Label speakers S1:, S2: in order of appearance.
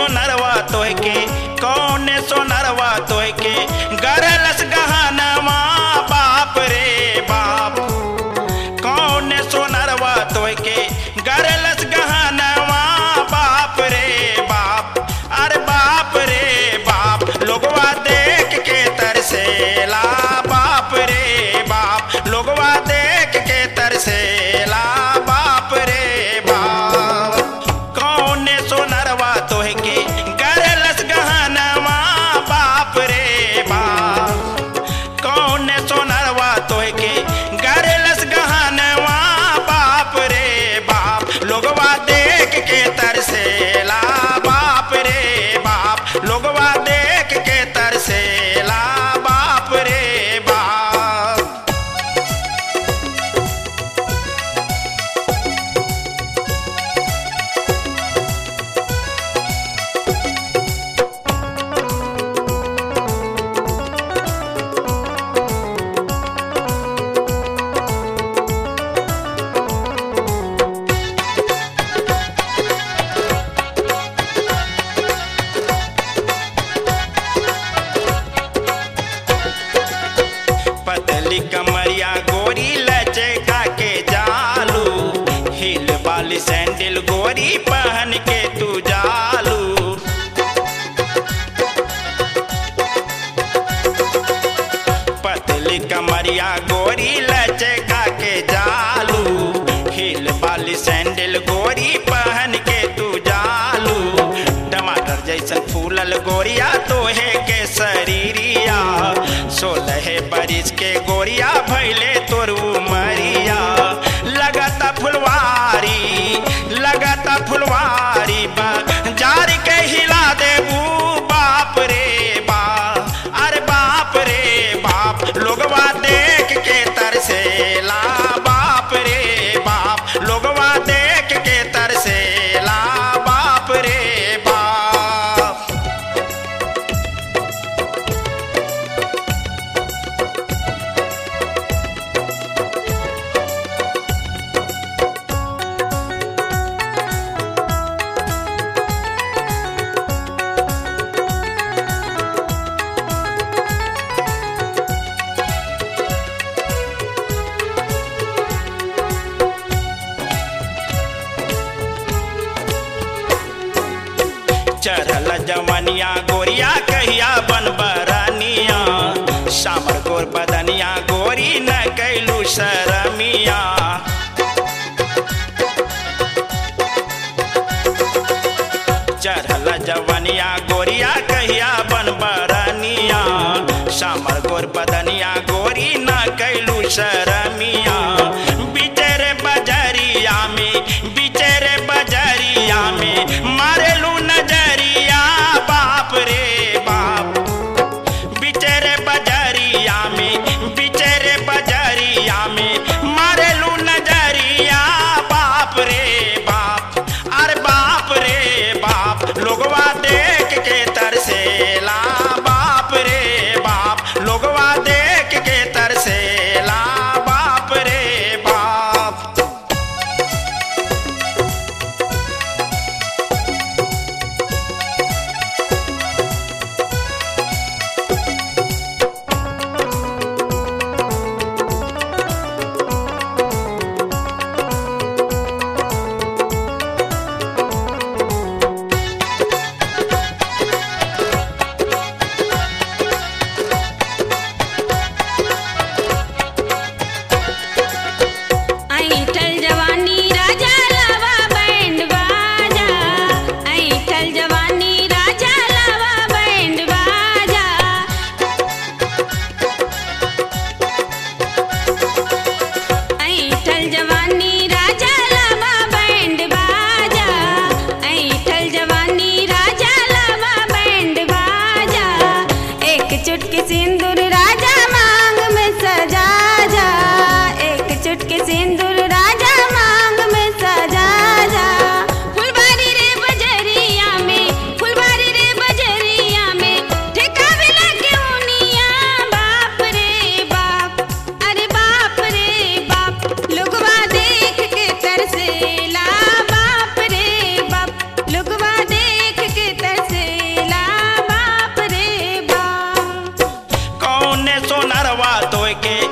S1: सोनरवा तोह के कौन सोनरवा तोह के गरलस गहनवा बाप रे बाप कौन सोनरवा तोह के गरलस गहनवा बाप रे बाप अरे बाप रे बाप लोगवा देख के तरसेला बाप रे बाप लोगवा देख के तरसेला बाप रे बाप कौन सोनरवा तोह के गरलस गहनवा बाप रे बाप कौन सोनरवा तोह के गरलस गहनवा बाप रे बाप लोगवा देख के तरसेला बाप रे बाप लोगवा देख के तरसेला बाप रे बाप पतली कमरिया गोरी लचका के जालू हिल वाली सैंडल गोरी पहन के तू जालू पतली कमरिया गोरी लचका के जालू हिल वाली सैंडल गोरी पहन के तू जालू टमाटर जैसन फूलल गोरिया तोहे के शरीरिया सोलह बरिस के गोरिया भैले तोर उमरिया लगता फुलवारी लगता फुलवारी बा जार के हिला देबू बाप रे बाप अरे बाप रे बाप लोगवा देख के तरसेला बाप रे बाप लोगवा देख के तरसेला बाप रे बाप चढ़ल जवनिया गोरिया कहिया बन बरनिया सामर गोर बदनिया गोरी न कैलू शरमिया चढ़ल जवनिया गोरिया कहिया बन बरनिया सामर गोर बदनिया गोरी न कैलू शरमिया बिचरे बजरिया में बिचरे बजरिया में मारेलू नजरिया बाप रे बाप बिचरे बजरिया में बिचरे बजरिया में मारेलू नजरिया बाप रे बाप अरे बाप रे बाप लोगवा देख के तरसेला बाप रे बाप लोगवा देख के तरसेला बाप रे बाप के